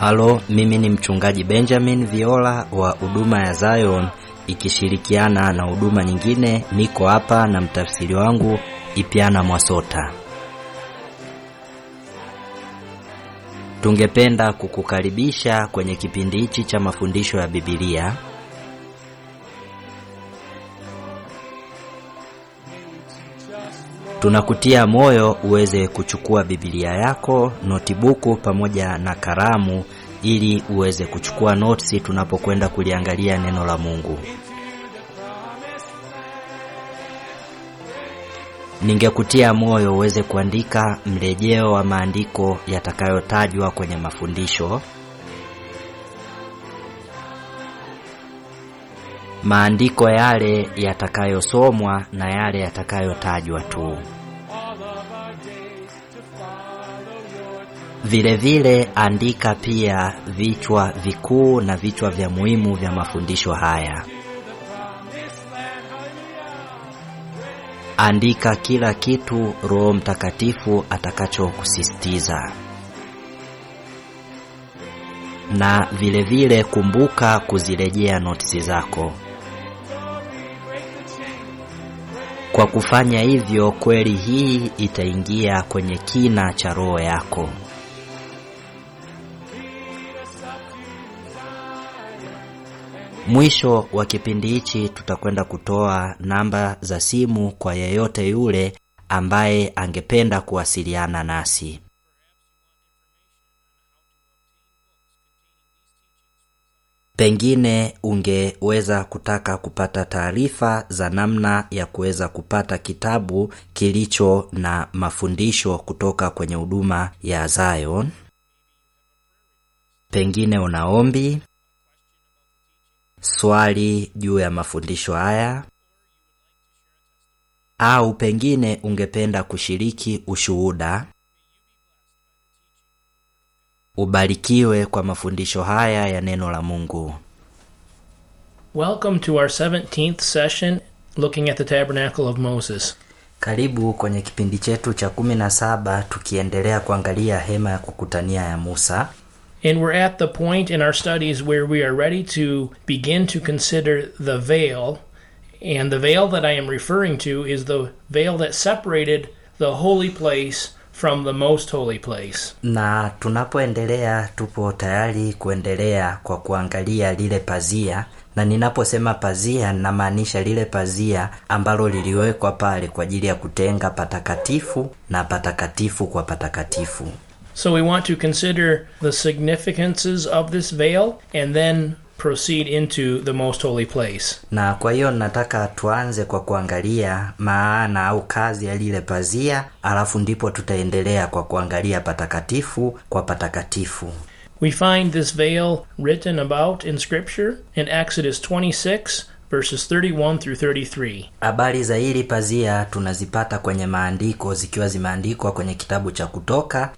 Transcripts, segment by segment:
Halo, mimi ni mchungaji Benjamin Viola wa huduma ya Zion ikishirikiana na huduma nyingine. Niko hapa na mtafsiri wangu Ipiana Mwasota. Tungependa kukukaribisha kwenye kipindi hichi cha mafundisho ya Biblia. Tunakutia moyo uweze kuchukua Biblia yako, notibuku pamoja na kalamu ili uweze kuchukua notisi tunapokwenda kuliangalia neno la Mungu. Ningekutia moyo uweze kuandika mrejeo wa maandiko yatakayotajwa kwenye mafundisho. Maandiko yale yatakayosomwa na yale yatakayotajwa tu. Vile vile andika pia vichwa vikuu na vichwa vya muhimu vya mafundisho haya. Andika kila kitu Roho Mtakatifu atakachokusisitiza. Na vile vile kumbuka kuzirejea notisi zako. Kwa kufanya hivyo, kweli hii itaingia kwenye kina cha roho yako. Mwisho wa kipindi hichi tutakwenda kutoa namba za simu kwa yeyote yule ambaye angependa kuwasiliana nasi. Pengine ungeweza kutaka kupata taarifa za namna ya kuweza kupata kitabu kilicho na mafundisho kutoka kwenye huduma ya Zion. Pengine una ombi, swali juu ya mafundisho haya, au pengine ungependa kushiriki ushuhuda. Ubarikiwe kwa mafundisho haya ya neno la Mungu. Welcome to our 17th session looking at the Tabernacle of Moses. Karibu kwenye kipindi chetu cha kumi na saba tukiendelea kuangalia hema ya kukutania ya Musa. And we're at the point in our studies where we are ready to begin to consider the veil. And the veil that I am referring to is the veil that separated the holy place from the most holy place. Na tunapoendelea tupo tayari kuendelea kwa kuangalia lile pazia, na ninaposema pazia ninamaanisha lile pazia ambalo liliwekwa pale kwa ajili ya kutenga patakatifu na patakatifu kwa patakatifu. So we want to consider the significances of this veil and then proceed into the most holy place. Na kwa hiyo nataka tuanze kwa kuangalia maana au kazi ya lile pazia, alafu ndipo tutaendelea kwa kuangalia patakatifu kwa patakatifu. We find this veil written about in Scripture in Exodus 26, verses 31 through 33. Habari za hili pazia tunazipata kwenye maandiko zikiwa zimeandikwa kwenye kitabu cha Kutoka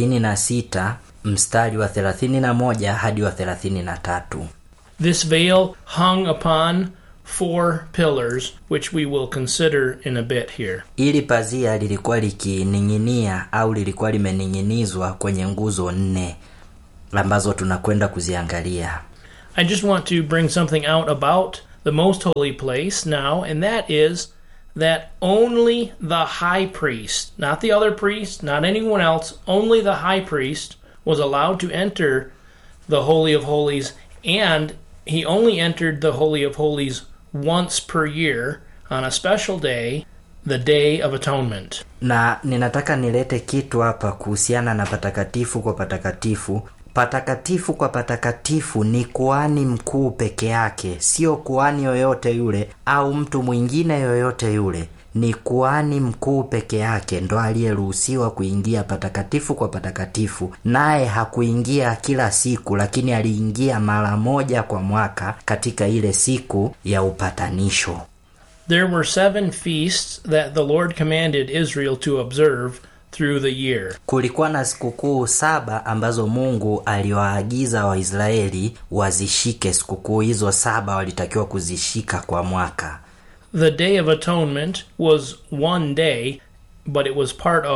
26 mstari wa 31 hadi wa 33. This veil hung upon four pillars, which we will consider in a bit here. Hili pazia lilikuwa likining'inia au lilikuwa limening'inizwa kwenye nguzo nne ambazo tunakwenda kuziangalia. I just want to bring something out about the most holy place now, and that is that only the high priest, not the other priest, not anyone else, only the high priest was allowed to enter the Holy of Holies, and he only entered the Holy of Holies once per year on a special day, the Day of Atonement. Na ninataka nilete kitu hapa kuhusiana na patakatifu kwa patakatifu. Patakatifu kwa patakatifu ni kuhani mkuu peke yake, sio kuhani yoyote yule au mtu mwingine yoyote yule. Ni kuhani mkuu peke yake ndo aliyeruhusiwa kuingia patakatifu kwa patakatifu, naye hakuingia kila siku, lakini aliingia mara moja kwa mwaka katika ile siku ya upatanisho. There were seven feasts that the Lord commanded Israel to observe through the year. Kulikuwa na sikukuu saba ambazo Mungu aliwaagiza Waisraeli wazishike. Sikukuu hizo saba walitakiwa kuzishika kwa mwaka. The Day of Atonement was one day, but it was part of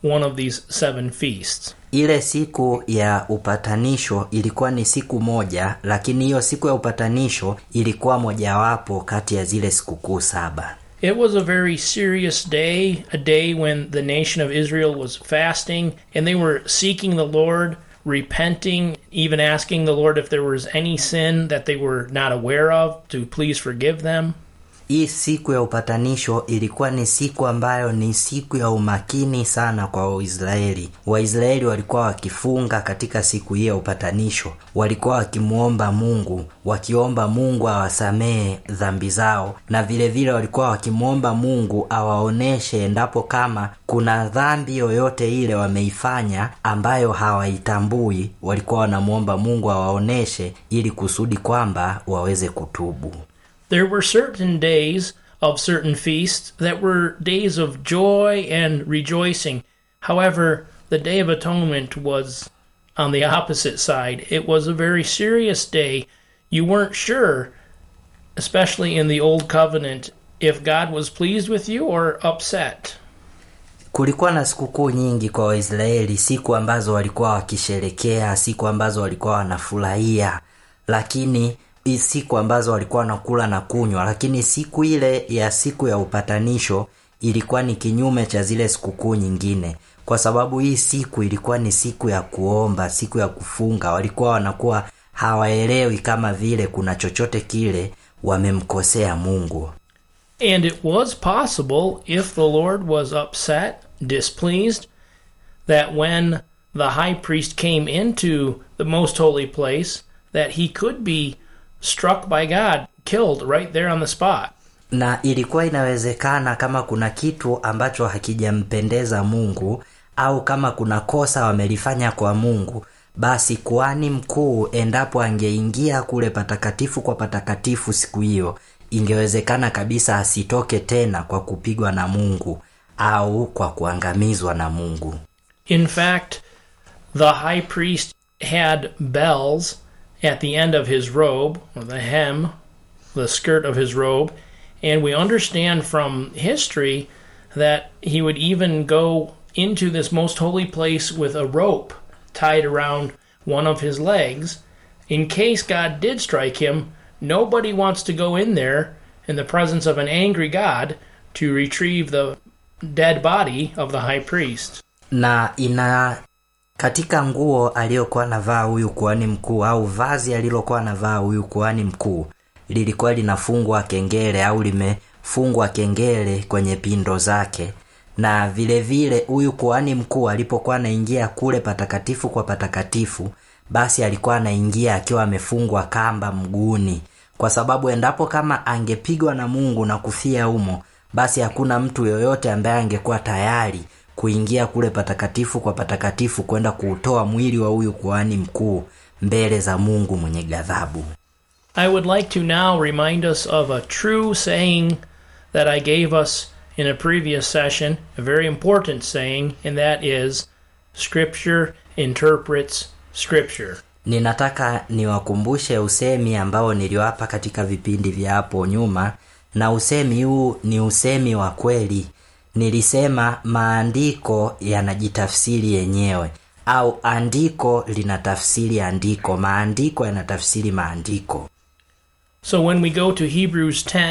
one of these seven feasts. ile siku ya upatanisho ilikuwa ni siku moja lakini hiyo siku ya upatanisho ilikuwa mojawapo kati ya zile sikukuu saba It was a very serious day, a day when the nation of Israel was fasting and they were seeking the Lord, repenting, even asking the Lord if there was any sin that they were not aware of to please forgive them. hii siku ya upatanisho ilikuwa ni siku ambayo ni siku ya umakini sana kwa waisraeli waisraeli walikuwa wakifunga katika siku hii ya upatanisho walikuwa wakimwomba mungu wakiomba mungu awasamehe dhambi zao na vile vile walikuwa wakimwomba mungu awaoneshe endapo kama kuna dhambi yoyote ile wameifanya ambayo hawaitambui walikuwa wanamwomba mungu awaoneshe ili kusudi kwamba waweze kutubu There were certain days of certain feasts that were days of joy and rejoicing. However, the Day of Atonement was on the opposite side. It was a very serious day. You weren't sure, especially in the Old Covenant, if God was pleased with you or upset. kulikuwa na sikukuu nyingi kwa waisraeli siku ambazo walikuwa wakisherekea siku ambazo walikuwa wanafurahia lakini hii siku ambazo walikuwa wanakula na kunywa lakini siku ile ya siku ya upatanisho ilikuwa ni kinyume cha zile sikukuu nyingine kwa sababu hii siku ilikuwa ni siku ya kuomba siku ya kufunga walikuwa wanakuwa hawaelewi kama vile kuna chochote kile wamemkosea mungu And it was possible, if the Lord was upset, displeased, that when the high priest came into the most holy place, that he could be struck by God, killed right there on the spot. na ilikuwa inawezekana kama kuna kitu ambacho hakijampendeza mungu au kama kuna kosa wamelifanya kwa mungu basi kuhani mkuu endapo angeingia kule patakatifu kwa patakatifu siku hiyo ingewezekana kabisa asitoke tena kwa kupigwa na mungu au kwa kuangamizwa na mungu In fact, the high priest had bells at the end of his robe, or the hem, the skirt of his robe, and we understand from history that he would even go into this most holy place with a rope tied around one of his legs. In case God did strike him, nobody wants to go in there in the presence of an angry God to retrieve the dead body of the high priest. na ina katika nguo aliyokuwa anavaa huyu kuhani mkuu au vazi alilokuwa anavaa huyu kuhani mkuu lilikuwa linafungwa kengele au limefungwa kengele kwenye pindo zake na vile vile huyu kuhani mkuu alipokuwa anaingia kule patakatifu kwa patakatifu basi alikuwa anaingia akiwa amefungwa kamba mguuni kwa sababu endapo kama angepigwa na mungu na kufia humo basi hakuna mtu yoyote ambaye angekuwa tayari kuingia kule patakatifu kwa patakatifu kwenda kuutoa mwili wa huyu kuhani mkuu mbele za mungu mwenye ghadhabu I would like to now remind us of a true saying that I gave us in a previous session, a very important saying, and that is Scripture interprets Scripture. ninataka niwakumbushe usemi ambao niliwapa katika vipindi vya hapo nyuma na usemi huu ni usemi wa kweli nilisema maandiko yanajitafsiri yenyewe au andiko linatafsiri andiko maandiko yanatafsiri maandiko So when we go to Hebrews 10,